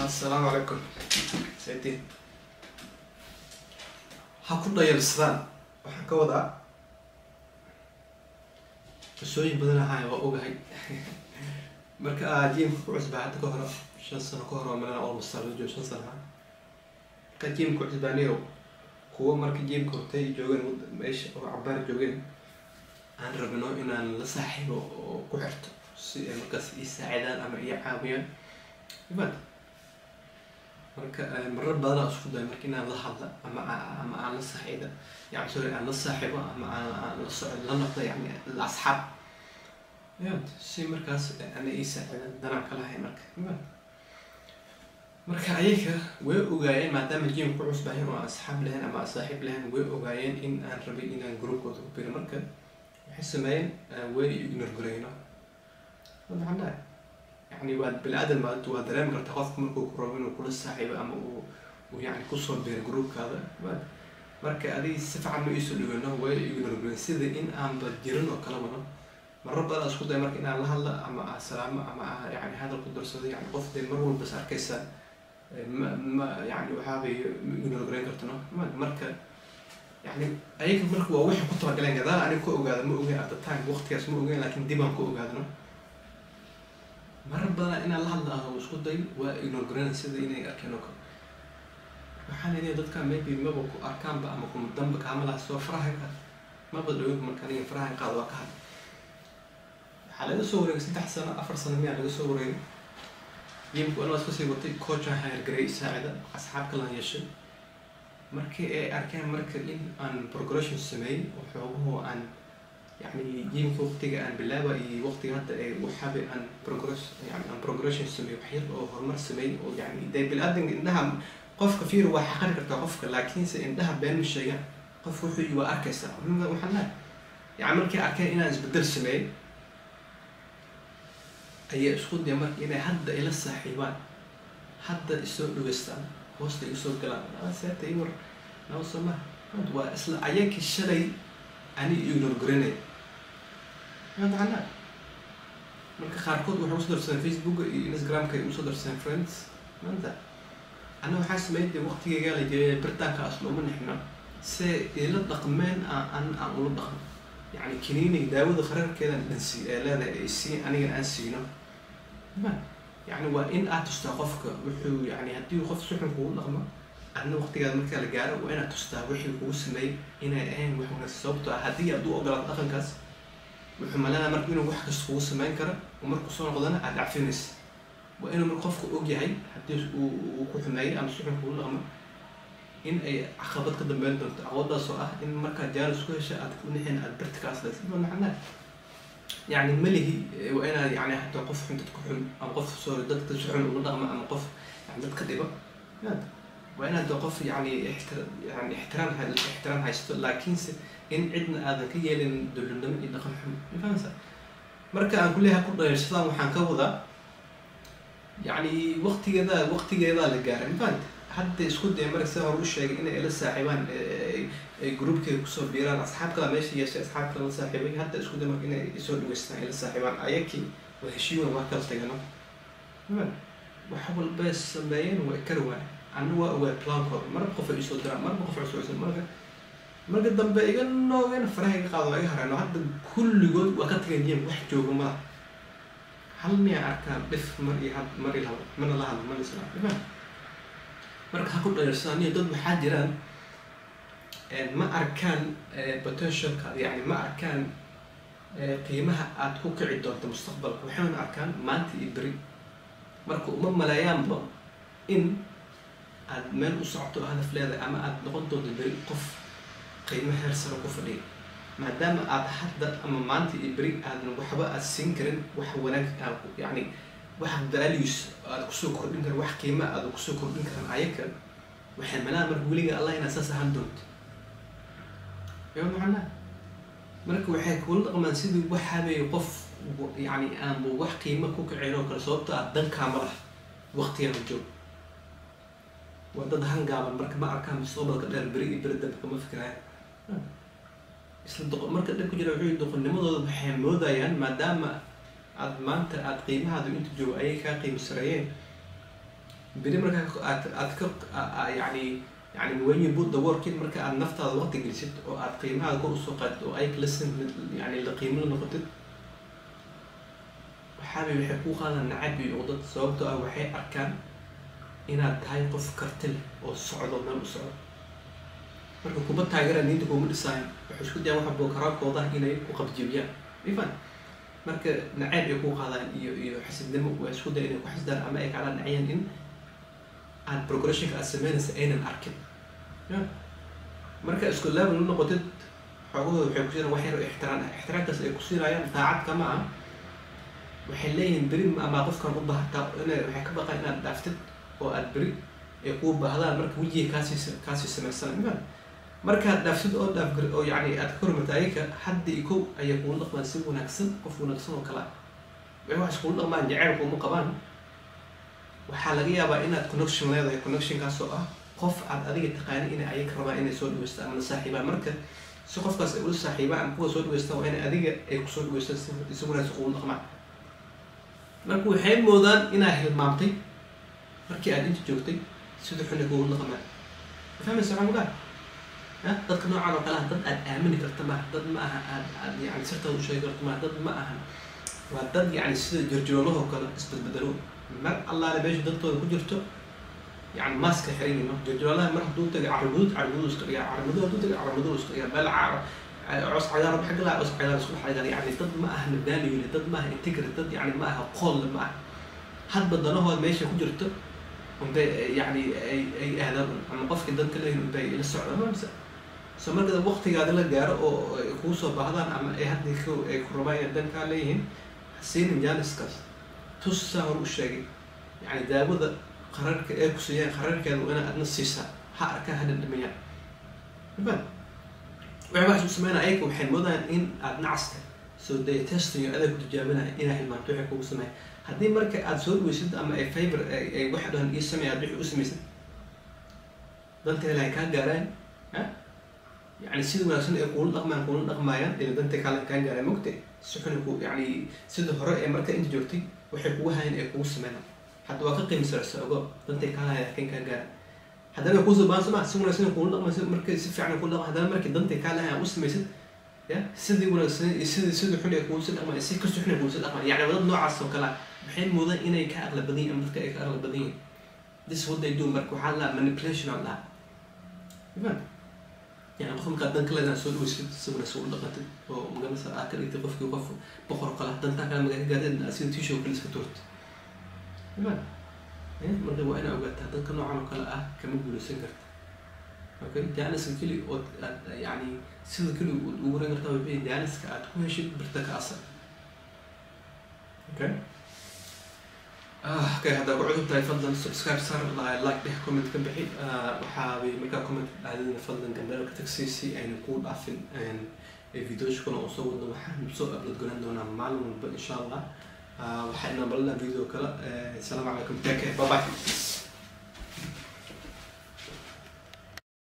assalaamu calaykum saydiin ha ku dhayalsadaan waxaan ka wadaa qisooyin badan ahaa waa ogahay marka aa jiimka ku cusbaa hadda ka hore shan sano ka hore malena almost salajo shan sano ah marka jiimka ku cusbaaniyo kuwa marka jiimka hortay joogeen wad- meesha oo cabaar joogeen aan rabno inaan la saaxiibo oo ku xirto si ay markaas ii saacidaan ama ii caawiyaan imaad marka eh, marar badan aan isku dayo marka inaan la hadla ama aa- ama aan la saaxiida yani sorry aan la saaxiibo ama aan aan la socdo la noqdo yani la asxaab imaad si markaas ana ii saacidaan danaan ka lahay marka imaad marka ayaga way ogaayeen maadaama jim ku cusbahay oo aan asxaab lahayn ama aan saaxiib lahayn way ogaayeen in aan rabay inaan groupkooda ku biro marka waxay sameeyeen eh, way ignore gareyno maxaa yani waa bini-aadan baa waa dareemi karta qofka markuu ku rabo inuu kula saaxiibo ama uu uu yani kusoo beero groupkaada ma- marka adiga si fiican ma iisoo dhaweyno way ignore gareyn sida in aanba jirin oo kala wado marar badan isku day marka inaan la hadla ama aan salaamo ama aan yani hadal ku darsado yani qof dee mar walba is arkaysaa eh, ma ma yani waxaabay ignore gareyn kartano ma- marka yani ayaga marka waa waxay ku talagaleen gadaal aniga ku ogaada ma ogeyn at the time waqtigaas ma ogeyn laakiin dib aan ku ogaadno marar badan inaan la hadla ah isku day waa ignore gareyn sida inay arkeen oo kale waxaan leeyahay dadka maybe maba ku arkaanba ama kuma damba kaama laha soo faraha qaad maba dhawin marka aniga faraha qaad waa ka had waxaa laga soo wareegay saddex sano afar sano miyaa laga soo wareegay yimku anaa iska sii watay coachan hayargareey saacida asxaab kalan yeeshay markii ay arkeen marka in aan progression sameeyey oo xoogaho aan yani jimka waqtiga aan bilaaba iyo waqtiga hadda ee waxaaba aan progress yani aan progression sameey wax yar oo horumar sameey oo yani dee bini-aadanka indhaha qofka fiir waa xaqari kartaa qofka laakiinse indhaha been ma sheegaan qof wuxuu yi waa arkaysaa Ma- waxaan lehay yani markay arkeen inaan isbedel sameeyey ayaa isku daya marka inay hadda ila saaxiibaan hadda isoo dhaweystaan hoosta igu soo galaan "Ah, seeta ii war naba soo maha Hada waa isla ayakii shalay ani ignore garanay macana marka qaarkood waxay usoo darsadeen facebooka iyo instagramka ay usoo darsadeen friends maanta ana waxaa sameeyay dee waqtigeygaa la jeeyay birtaanka asla uma nixno se ila dhaqmeen aan an aan ula dhaqmo yani kiniiniga daawada qararkeedan dhansi ee leedahay ay sii anigan aan siino ma yani waa in aad tustaa qofka wuxuu yani haddii qof si xun kugu dhaqmo adna waqtigaada markaa la gaaro waa inaad tustaa wixii kugu sameeyey inay ahayn wax wanaagsan sababtoo ah haddii aad u ogolaato dhaqankaas wuxuu maleenaa marka inuu wax kasta kugu sameyn karo oo markuu soo noqdana aad dhacfinaysa waa inuu marka qofka og yahay haddii uu uu ku xumeeyey ama si xun kugu dhaqmo in ay caqabad ka dambeyn doonto caqabadaas oo ah in markaad jaalis ku hesha aad ku nixin aad birta ka aslaysa ma maxanaa yani malihi eh, waa inaad yani hataa qof xun dadka xun ama qof sorry dadka si xun ugu dhaqma ama qof yani dadka dhiba yaad waa inaad qof yani ixtira yani ixtiraam hay- ixtiraam haysto laakiinse in cidna aadan ka yeelin dowladnimo iyo dhaqan xun ma fahamsa marka aan kuleeyahay ku dhayarsadaan waxaan ka wadaa yani waqtigeeda waqtigeedaa la gaaray ma fahamta hadda isku daya marka sida hore u sheegay inay ila saaxiibaan eh, ay- ay groupkeeda kusoo biiraan asxaab kala meesha yeeshay asxaab kala la saaxiibay hadda isku daya marka inay isoo dhageystaan ila saaxiibaan ayakii waa heshiiwan waa kala tagano ma wax walbay sameeyeen waa kari waay anna waa ogaa plaankooda marba qof ay isoo diraan marba qof cusubsan marka marka dambe iga noogeen faraha iga qaado waa iga hareeno hadda kulligood waa ka tagay jim wax jooga ma laha hal miyaa arkaa dhif mar iyo had mar iyo laba mana la hadlo mana isla dhifaa marka ha ku dhayarsadaan iyo dad waxaa jiraan eh, ma arkaan eh, potentialka yani ma arkaan eh, qiimaha aad ku kici doonto mustaqbalka waxayna arkaan maanta iyo beri marka uma maleeyaanba in aad meel u socoto oo hadaf leedahay ama aad noqon doonto beri qof qiimo heer sare ku fadhiya maadaama aad hadda ama maanta iyo beri aadan waxba aad siin karin wax wanaag aad ku- yani wax values aad kusoo kordhin karin wax qiima aad kusoo kordhin karin ayaka waxay malaan marka weliga allah inaad saas ahaan doonto yo macnaa marka waxay kula dhaqmaan sidii waxaabay qof w- yani aanba wax qiimo ku kacin oo kale sababto ah dankaama lah waqtigan joog waa dad hangaaban marka ma arkaan mustaqbalka dheer beri iyo beri dambe kama fikirayaan isla doqo marka dhib ku jira wuxuu yihi doqonnimadooda waxay moodayaan maadaama aad maanta aad qiimahaadu inta joogo ayay kaa qiimo sareeyeen beri markaa aad aad ka yani yani when you put the work in marka aad naftaada waqti gelisid oo aad qiimahaada kor usoo qaadid oo ay listen yani la qiimo la noqotid waxaabay waxay kuu qaadaan nacab iyo dad sababtoo ah waxay arkaan inaad tahay qof karti leh oo socdo meel u socdo marka kuma taageeraan niinta kuma dhisaayan waxay isku dayaan waxa bookaraabkooda inay ku qabjibiyaan ifan marka nacayb ay ku qaadaan iyo iyo xasidnimo waa isku daya inay ku xasdaan ama ay kala nacayaan in aad progressionka aad sameynaysa aynan arkin ya marka isku level u noqotid xoogahooda waxay ku siinayaan wax yar oo ixtiraan ah ixtiraamkaas ay ku siinayaan daacad kama ah waxay leeyihiin beri ama qofkan u baahataa inay waxay ka baqaan inaad dhaaftid oo aad beri ay kuu baahdaan marka wejiga kaasii kaasii samaysan ifan markaad dhaaftid oo dhaaf oo yani aad ka hormarta ayaga hadda iyo kow ayay kuula dhaqmaan si wanaagsan qof wanaagsan oo kale ah waxay wax iskula dhaqmaan jacayl kuma qabaan waxaa laga yaabaa inaad connection leedahay connectionkaas oo ah qof aad adiga taqaani inay ayaga rabaan inay soo dhaweystaan ama la saaxiibaan marka si qofkaas ay ula saaxiibaan ama kuwa soo dhaweystaan waa in adiga ay kusoo dhaweystaan si si wanaagsan kuula dhaqmaan marka waxay moodaan inaa hilmaamtay markii aad inta joogtay sida xun ay kuula dhaqmaan fahmaysa waxaan kugaa ha dadka noocan oo kale ah dad aad aamini karta maaha dad ma aha aad aad yani sirtaada u sheegi karta maaha dad ma aha waa dad yani sida jirjiroolahoo kale isbedbedelo mar allaale meesha dadkooda ku jirto yani maaska xiran ma jirjiroolaha mar hadduu tagay carabudud carabudud iska dhigaa carabudud hadduu tagay carabudud iska dhigaa meel caaro cos cagaar xagga laa cos cagaar isku xagar yani dad ma aha value dad ma aha integrity dad yani ma aha qool ma aha hadba danahooda meesha ku jirto unbay yani ay ay aadaan ama qofkii dan ka leeyihin unbay la socdaan mamse so marka waqtigaada la gaaro oo ay kuu soo baahdaan ama ay hadda ku ay ku rabaan inay dan kaa leeyihiin hasiinin jaaniskaas tus saa hor u sheegay yani daawada qararka ee ku siiyaan qararkeeda waa inaad adna siisaa ha arkaa ha dhadhamayaan ifan waxay wax isu sameynaa ayaga waxay moodayaan in aad nacaska soo daya testing iyo adeeg ku tijaabinaya inaa hilmaanto waxay kugu sameeya haddii marka aad soo dhaweysid ama ay favor ay waxa dhahan ii sameeya aad wixii u samaysid danteeda ay kaa gaaraan ha yani sida wanaagsan ay kuula dhaqmaan kuula dhaqmaayaan ila danta kale kaa gaaraan mogte si xun ku yani sida hore ee marka inta joogtay waxay kugu hayan ay kugu sameynaan hadda waa ka qiimisarsa ogo dantay kaa hayan kan kaa gaaraan haddana kuusoo baahan soo maa si wanaagsan kuula dhaqmaysid marka si fiican kuula dhaqma haddana markii dantay kaa lahayan u samaysid ya sidii wanaagsan iyo sidii sidii xun ay kugu si dhaqmaan si kasoo xun ay kugu si dhaqmaan yani wadad noocaas oo kale waxay moodaan inay ka aqla badan yihin ama dadka ay ka aqla badan yihin this what they do marka waxaa la manipulation oo dhaha ifan يعني قف مقاد دنك لنا سول وش سونا سول لقت ومقام مثلا آكل إنت قف قف بقر قلا دنك كان مقاد قاعد أسين تيشو كل سكتورت إيمان إيه مرة وأنا أوقات هذا كانوا عمل قلا آه كم يقولوا سنجرت أوكي دانس كلي يعني سيد كلي وورن قرطة بين دانس كأت كل شيء برتك أصلا أوكي اوكي هذا وعدوا بتاعي فضلا سبسكرايب صار لايك به كومنت كم بحي وحابي مركا كومنت عادنا فضلا قبل كتكسيسي يعني نقول عفن ان فيديو شكونا وصور انه وحن بسوء قبل تقولن دونا معلوم ان شاء الله وحنا بلنا فيديو كلا السلام عليكم تاكي باي باي